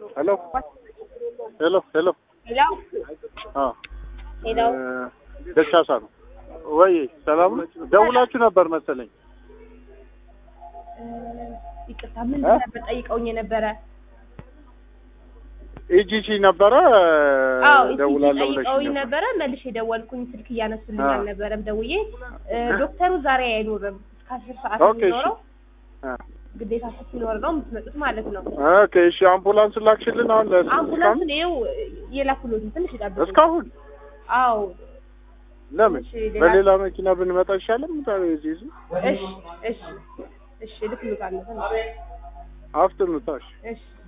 ሄሎ ሄሎ ሄሎ ሄሎ አ ሄሎ ደቻሳ ነው ወይ? ሰላም ነው? ደውላችሁ ነበር መሰለኝ። ይቅርታ ምን እ? ነበር ጠይቀውኝ የነበረ? ኢጂሲ ነበረ አዎ ደውላለሁ ብለሽ ጠይቀውኝ ነበር። ነበረ። መልሼ ደወልኩኝ። ስልክ እያነሱልኝ አ። አልነበረም። ደውዬ እ፣ ዶክተሩ ዛሬ አይኖርም እስከ አስር ሰዓት ኦኬ፣ እሺ። የሚኖረው አ ግዴታ ስትኖር ነው የምትመጡት ማለት ነው። ኦኬ እሺ። አምቡላንስ ላክሽልን አሁን ለስ- አምቡላንሱን ይኸው የላኩሎትን ትንሽ ይጠብቁ። እስካሁን አዎ ለምን እሺ፣ ሌላ- በሌላ መኪና ብንመጣ ይሻላል? ምታው እዚህ እዚህ እሺ እሺ እሺ ልክሉታለሁ። አፍጥኑታሽ እሺ